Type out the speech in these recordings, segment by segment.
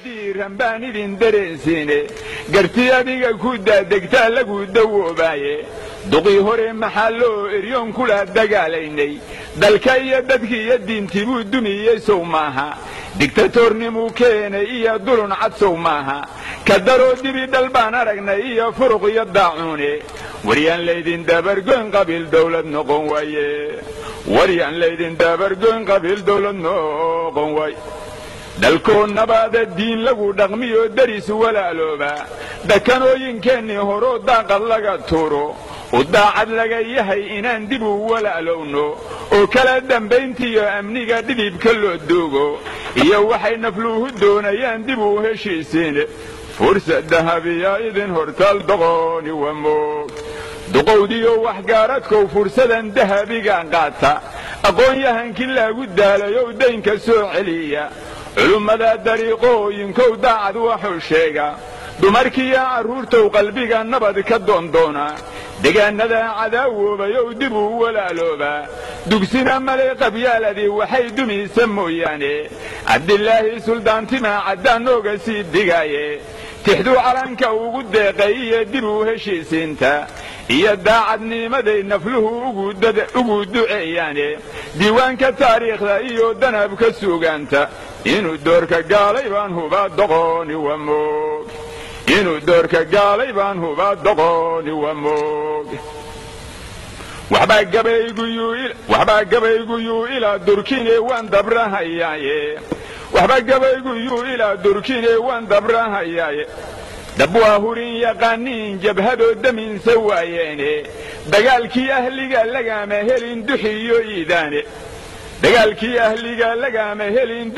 diiran baan idin dareensiine garti adiga ku daadegtaa lagu dawoobaaye duqii hore maxaa loo eryoon kula dagaalaynay dalka iyo dadkii iyo diintii buu dumiyey sow maaha digtatoornimuu keenay iyo dulun cad sow maaha ka daroo dibi dhal baan aragnay iyo furuq iyo daacuune waryaan laydin dabargoyn qabiil dawlad noqon waaye waryaan laydin dabargoyn qabiil dawlad noqon waaye dalkoo nabaada diin lagu dhaqmiyo deris walaalooba dakanooyinkeennii horoo daaqad laga tuuro u daacad laga yahay inaan dib u walaalowno oo kala dambayntiiyo amniga dhidibka loo doogo iyo waxay nafluuhu doonayaan dib u heshiisiin fursad dahabiya idin hortaal doqooni waa moog duqowdiyo waxgaaradkow fursadan dahabigan qaata aqoon-yahankii laagu daalayow daynka soo celiya culummada dariiqooyinkow daacad waxuu sheega dumarkiiyo carruurtow qalbiga nabad ka doondoona degaannada cadaawobayow dib uu walaaloobaa dugsina male qabyaaladii waxay dumaysa mooyaane cabdilaahi suldaantimaa caddaan nooga sii digaaye tixduu calanka ugu deeqay iyo dib u heshiisiinta iyo daacadnimaday nafluhu ugu duceeyaane diiwaanka taariikhda iyo danabka suugaanta inuu doorka gaalay baan hubaa doqooni waa moog inuu doorka gaalay baan hubaa doqooni waa moog waxbaa gabayguyuu ilaa durkine waan dabrahayaaye waxba gabayguyuu ilaa durkine waan dabrahayaaye dab waa hurin yaqaaniin jabhadoo daminsa waayeene dagaalkii ahliga lagaama helin duxiyo iidaane dagaalkii ahliga lagaama helin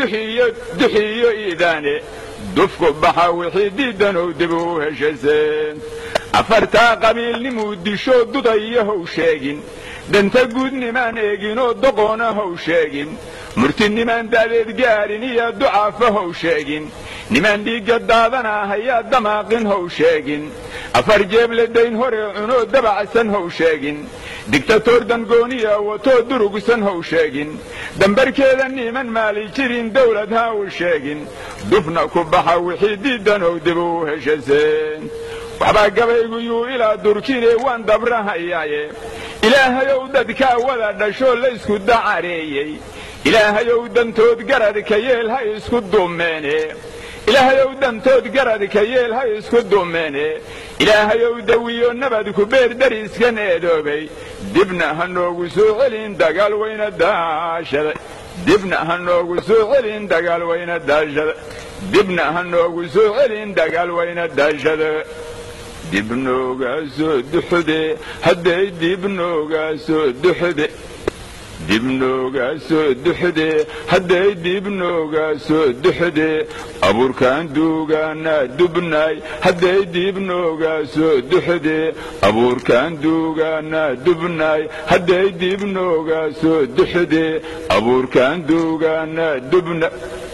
duxiyo iidaane dufku baxa wixii diidanow dib u heshaseen afartaa qabiilnimuu disho dudayo how sheegin danta guud nimaan eeginoo doqoona how sheegin murtinimaan da'deed gaarin iyo ducaafa how sheegin nimaan dhiigga daadanaa hayaa damaaqin how sheegin afar jeeble dayn hore cunoo dabacsan how sheegin digtatoor dangooniya watoo durugsan how sheegin dambarkeeda niman maali jirin dawlad ha u sheegin dufna ku baxa wixii diidanow dib u heshaseen waxbaa gabayguyuu ilaa durkine waan dabrahayaaye ilaahayow dadkaa wada dhashoo laysku dacareeyey ilaahayow dantood garadka yeel ha isku dumeene ilaahayow dantood garadka yeel ha isku dumeene ilaahayow dawiyo nabad ku beer dariskan eedoobay dibna ha noogu soo celin dagaal wayna daashada dibna ha noogu soo celin dagaal wayna daashada dibna ha noogu soo celin dagaal wayna daashada dib noogaa soo duxde hadday dib noogaa soo duxde dib noogaa soo duxde hadday dib noogaa soo duxde abuurkaan duugaanaa dubnaay hadday dib noogaa soo duxde abuurkaan duugaanaa dubnaay hadday dib noogaa soo duxde abuurkaan duugaanaa dubna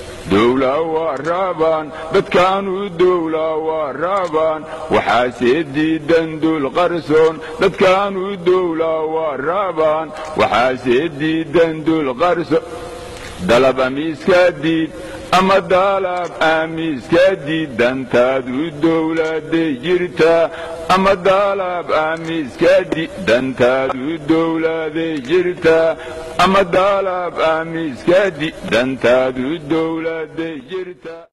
dowlaa waa raabaan dadkaanu dowlaa waa raabaan waxaase diidan dul qarsoon dadkaanu dowlaa waa raabaan waxaase diidan dul qarsoon dalab amiiskaa diid ama daalab aamiiskaa diid dantaadu dowlaaday jirtaa ama daalab aamiiskaa diid dantaadu dowlaaday jirtaa ama daalab aamiiskaa diid dantaadu dowlaaday jirtaa